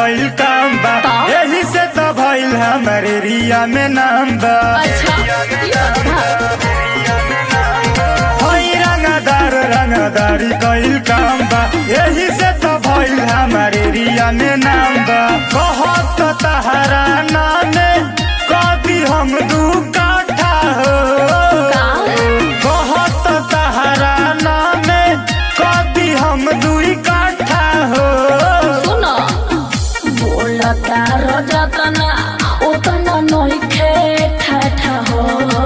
कइल काम बा का? यही से तो भइल हमरे रिया में नाम बा अच्छा ये बात हई रंगदार रंगदारी कइल काम बा यही से तो भइल हमरे रिया में नाम बा बहुत तहरा नामे कभी हम दू काठा हो का बहुत तहरा नामे कभी हम दुई काठा हो सुनो बोलता रजतना उतना नइखे ठाठा हो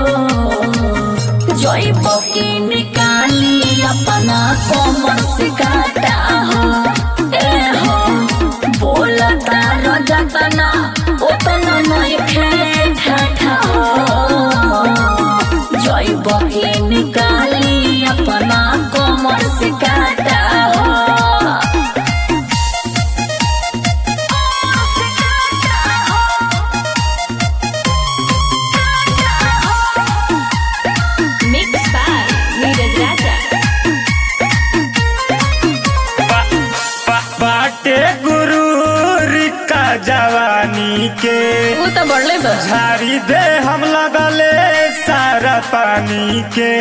जइब की निकाली अपना कमर से काटा हो ए हो बोलता रजतना उतना नइखे ठाठा हो जइब की निकाली अपना कमर से काटा हो Mix by Neeraj Raja. बा- बा- बाटे गुरु का जवानी के वो तो बढ़ले बा झाड़ी दे हम लगले सारा पानी के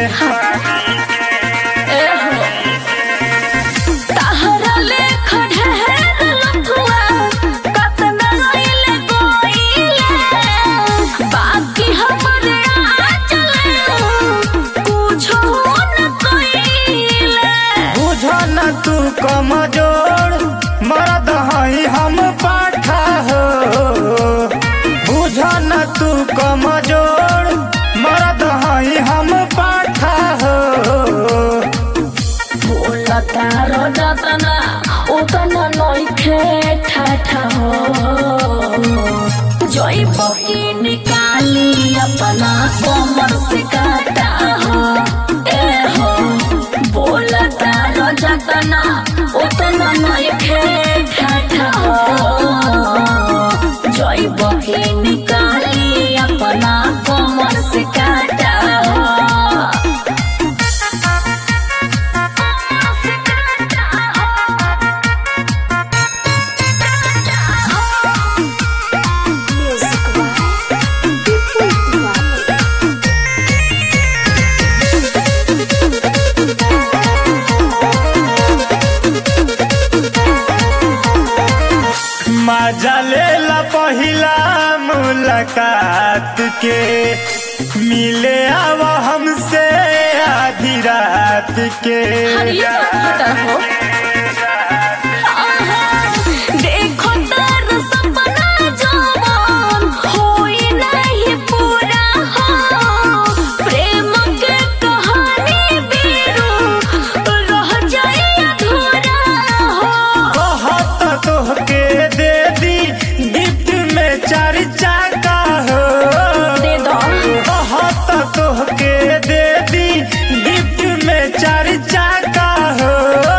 ए हो ताहरा लेख ढेर लफुआ कतना गइले गोइले बाकी हमरे आचले कुछो न कइले बुझ न तू कमजोर मरद हई हम पाठा हो बुझ न तू कमजोर मरद हई हम पाठा हो बोलता रजतना उतना नइखे ठाठा हो जइब की निकाली अपना कमर से काटा हो ए हो बोलता रजतना उतना नइखे ठाठा हो जइब की निकाली अपना कमर से काटा हो मजा लेला पहिला मुलाकात के मिले आव हमसे आधी रात के हरिया पता हो देखो तार सपना जवान होई नहीं पूरा हो प्रेम के कहानी बीरू रह जाए अधूरा हो बहुत तोहके दे दी गिफ्ट में चार चाका हो दे दो बहुत तोहके दे दी गिफ्ट में चार चाका हो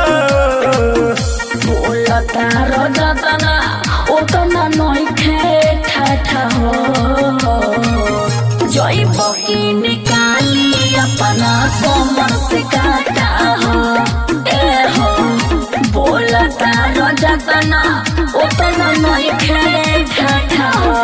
बोलता रजतना उतना नइखे ठाठा हो जइब की निकाली अपना कमर से काटा हो ए हो बोलता रजतना उतना नइखे ठाठा हो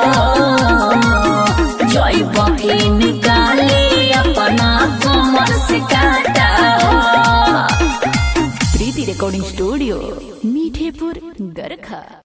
जइब की निकाली अपना कमर से काटा हो प्रीति रेकॉर्डिंग स्टूडियो मीठेपुर गरखा